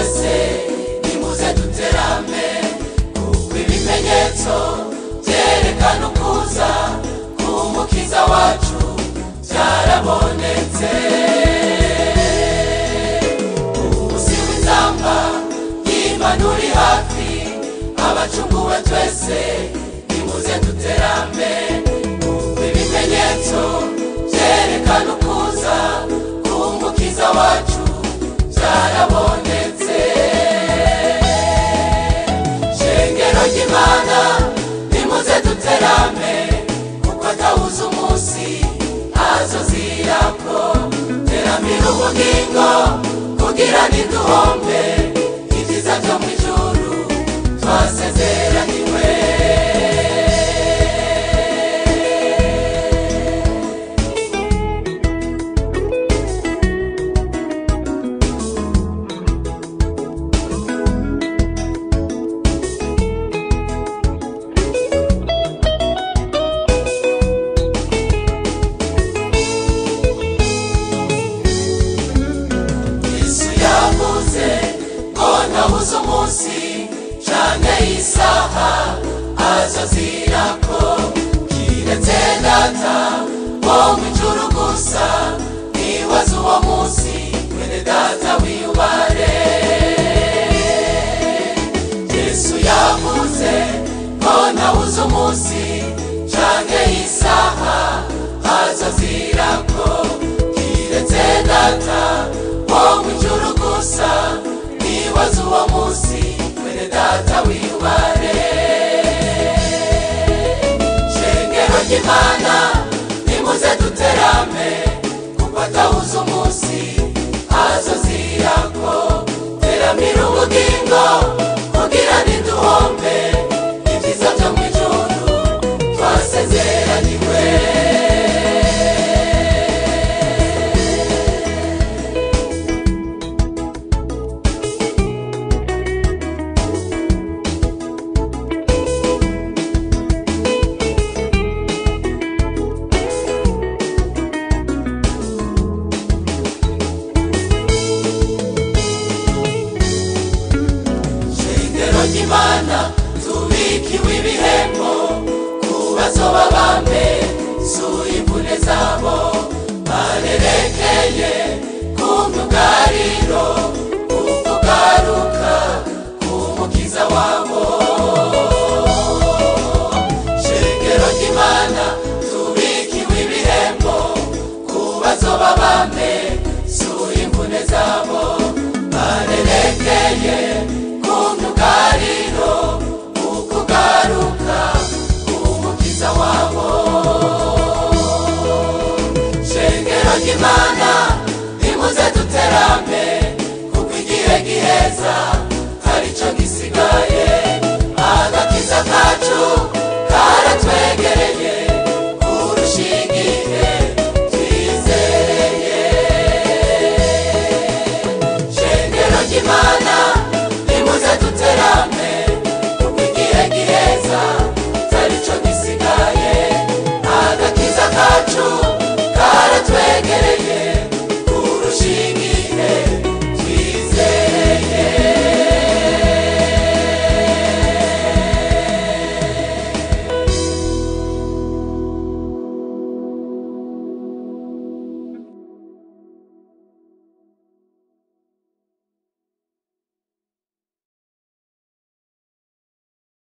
twese nimuze duterame kuko ibimenyetso byerekana ukuza k'umukiza wacu byarabonetse umunsi w'inzamba y'imana uri hafi abacunguwe twese nimuze duterame kuko ibimenyetso byerekana ukuza k'umukiza wacu byarabonetse shengero ry'imana nimuze duterame kuko atawuze umunsi azozirako teramira ubugingo kugira ntiduhombe ibyiza byo mu ijuru twasezeraniwe yesu yavuze ko ntabuze umunsi canke isaha azozirako kiretse data wo mw'ijuru gusa nibaza uwo munsi mwene data wiyubare yesu yavuze ko ntabuze umunsi canke isaha azozirako kiretse data wo mw'ijuru gusa nibaza uwo munsi mwene data wiyubare shengero ry'imana nimuze duterame kuko atawuze umunsi azozirako teramira ubugingo kugira ntiduhombe ibyiza byo mu ijuru twasezeraniwe shengero ry'imana tubikiwe ibihembo ku bazoba bambe suye imvune zabo barerekeye ku myugariro ukugaruka k'umukiza wabo shengero ry'imana tubikiwe ibihembo ku bazoba bambe suye imvune zabo barerekeye ku myugariro ukugaruka k'umukiza wabo shengero ry'imana nimuze duterame kuko igihe giheza